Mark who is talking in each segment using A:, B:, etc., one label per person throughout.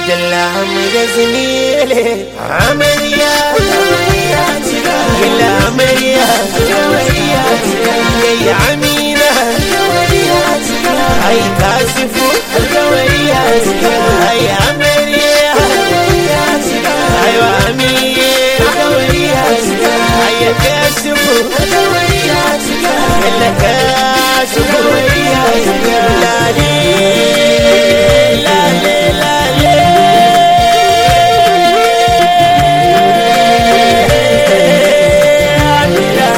A: Abdullah da Zunile Amarya Gila Amarya Yayi Amina Ai Kashifu Ai Amarya Ai wa Amina Ai Kashifu Yalla Kashifu Lale Lale Lale Amina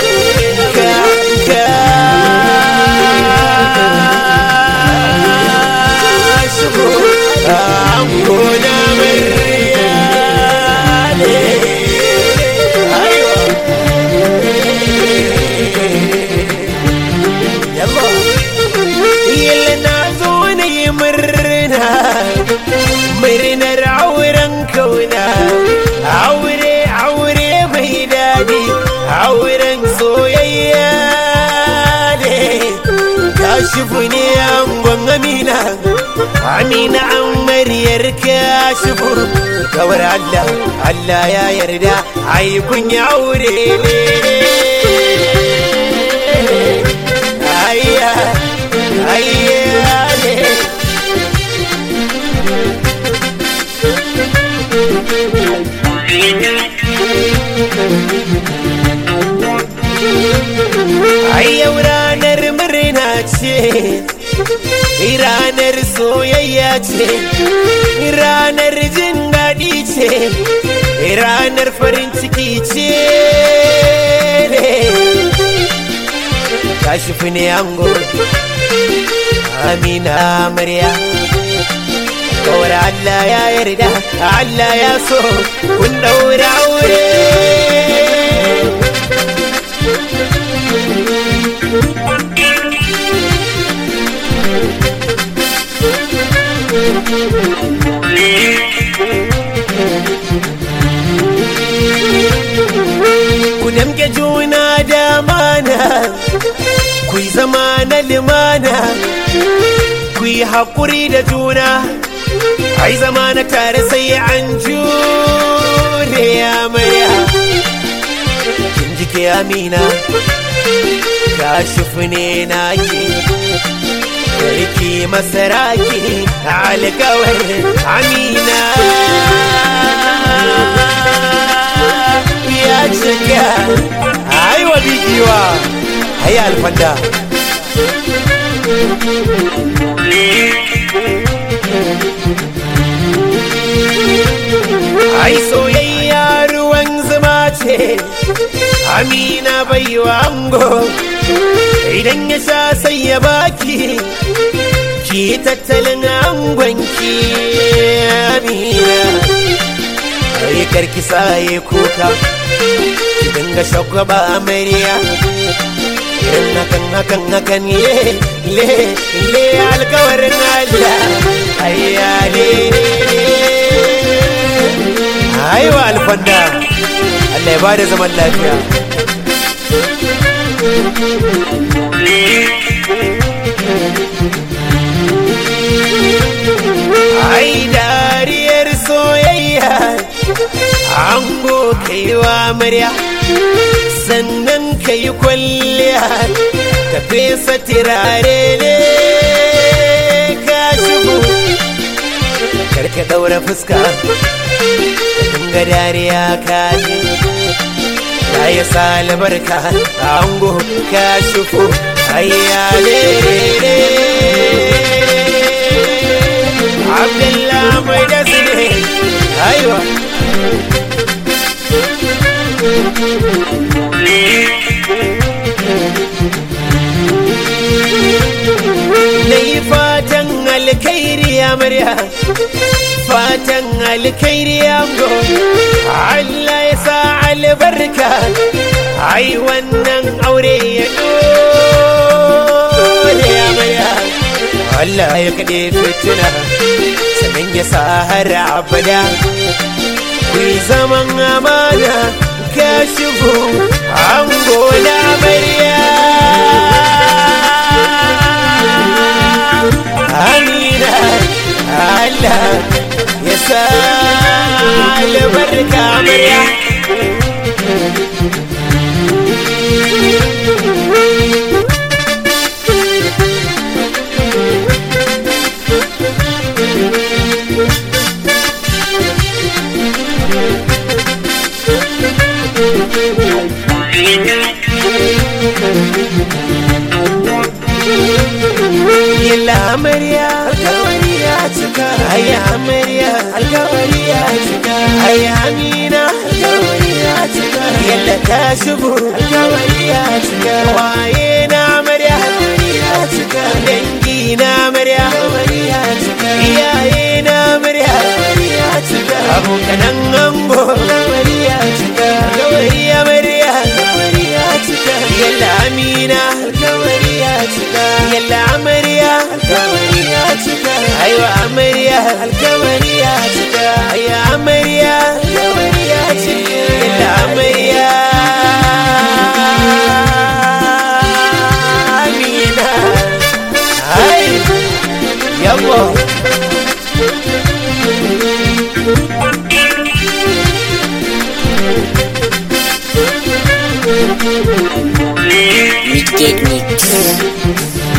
A: Kashifu Amuna Maryale Aiwa Yalla Yalla na zo na yi murna Murnar auren kauna Aure aure mai daɗi Auren soyayya ne Kashifu ne angon Amina Amina an maryar kashifu Kawar Allah Allah ya yarda ai kun yi aure ne Ayya ayya ne Ai yau ranar murna ce, ranar soyayya ce, ranar jin daɗi ce, ranar farin ciki ce. Kashifu ne ango, Amina Amarya. Kawar Allah ya yarda, Allah ya so, kun ɗaura aure. ku damke juna da mana ku yi zama na limana ku yi haƙuri da juna ai zama na tare sai an jure amarya kin jike amina kashifu ne naki Sarki masaraki alkawar amina ya cika aiwa bigiwa ai alfanda ai soyayya ruwan zuma ce amina baiwa ango idan ya sha sai ya baki ki tattalin angonki amina ai karki saye kuka ki dinga shagwaba amarya irin hakan hakan hakan le le le alkawarin Allah ayya le aiwa alfanda Allah ya bada zaman lafiya ai dariyar soyayya ango kaiwa murya sannan ka yi kwalliya ka fesa tirare ne ka shigo karka daura fuska ka dariya ka ji ta yi salibarka ango ka shigo ayyale Abdullah mai da ne aiwa na yi fatan alkhairi amarya fatan alkhairi ango Allah ya sa albarka ai wannan aure ya dole amarya Allah ya kaɗe fitina sannan ya sa har abada ku yi zaman amana ka shigo ango na amarya Amina Allah sa albarka amarya Yalla amarya alkawari ya cika Ai amarya alkawari ya cika Ai amina alkawari ya cika Yalla ta shigo alkawari ya cika Waye na amarya alkawari ya cika Dangi na amarya alkawari ya cika Iyaye na amarya alkawari ya cika Abokanan ango alkawari ya cika Alkawari amarya alkawari ya cika Yalla amina alkawari ya cika Yalla amarya alkawari ya cika Aiwa amarya alkawari ya cika Aiya amarya alkawari ya cika Yalla amarya Amina Ai Yabo
B: Midgate Mix.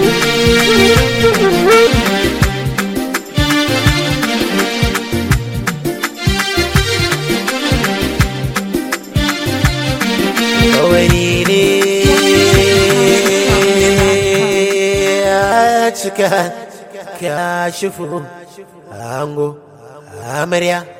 A: Kawai ne ya cika ka shifu ango amarya